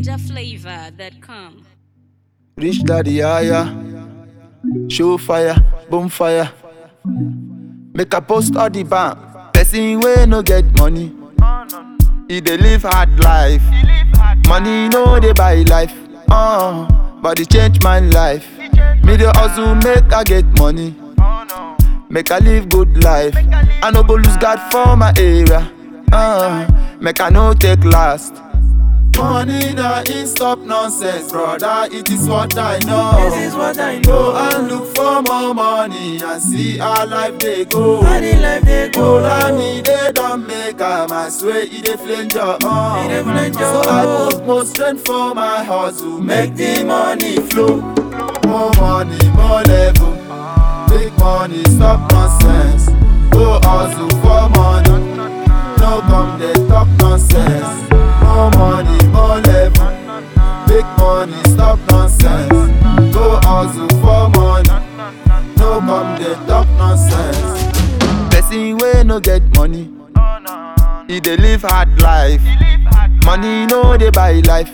NigerFlavor.com. Rich daddy, yeah, yeah. Show fire, boom fire. Make a post all the bank. Person wey no get money. He dey live hard life. Money no dey buy life. Uh, but it change my life. Me dey hustle make I get money. Make I live good life. I no go lose God for my area. Uh, make I no take last. Money na in stop nonsense, brother. It is what I know. This is what I Go know. and look for more money and see how life dey go. How the life dey go. Ola me they don't make am, I swear it dey flange your E dey flange So your I own. put more strength for my hustle, make the money flow. More money, more level. Big money, stop nonsense. Go hustle for money. No come dey talk nonsense. More money, more level. Big money, stop nonsense. Go hustle for money. No come dey talk nonsense. Person wey no get money, he dey live hard life. Money no dey buy life,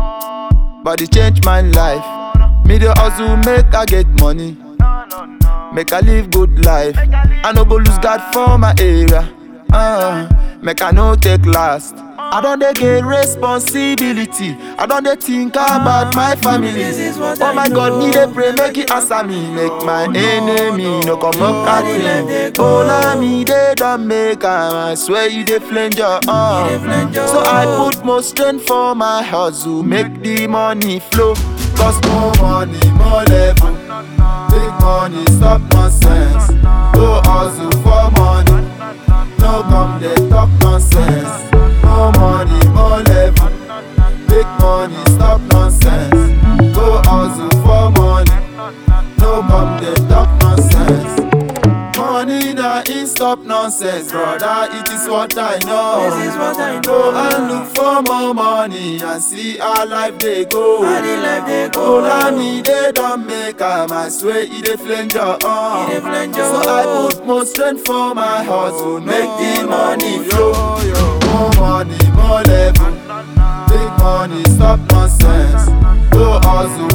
but it change my life. Me dey hustle make I get money, make I live good life. I no go lose God for my area, uh, make I no take last. I don dey get responsibility, I don dey think about my family. This is what Oh I my God, me know. dey pray make He answer me, make my enemy no come up How at the life dey me. go. Ola me dey don make am, I swear you dey flange your dey arm. flange your So I own. put more strength for my hustle, make the money flow. Cause more money, more level. Big money, stop nonsense. Go hustle for money. No come dey talk nonsense. More money, more level. Big money, stop nonsense. Go hustle for money. No come dey talk nonsense. Money na in stop nonsense, brother. It is what I know. This is what I Go know. and look for more money and see how life dey go. How the life dey go. Ola me they don't make am, I swear it dey flange your arm. E dey flange your So I own. put more strength for my hustle, make the money flow. More money, more level. Big money, stop nonsense. Go hustle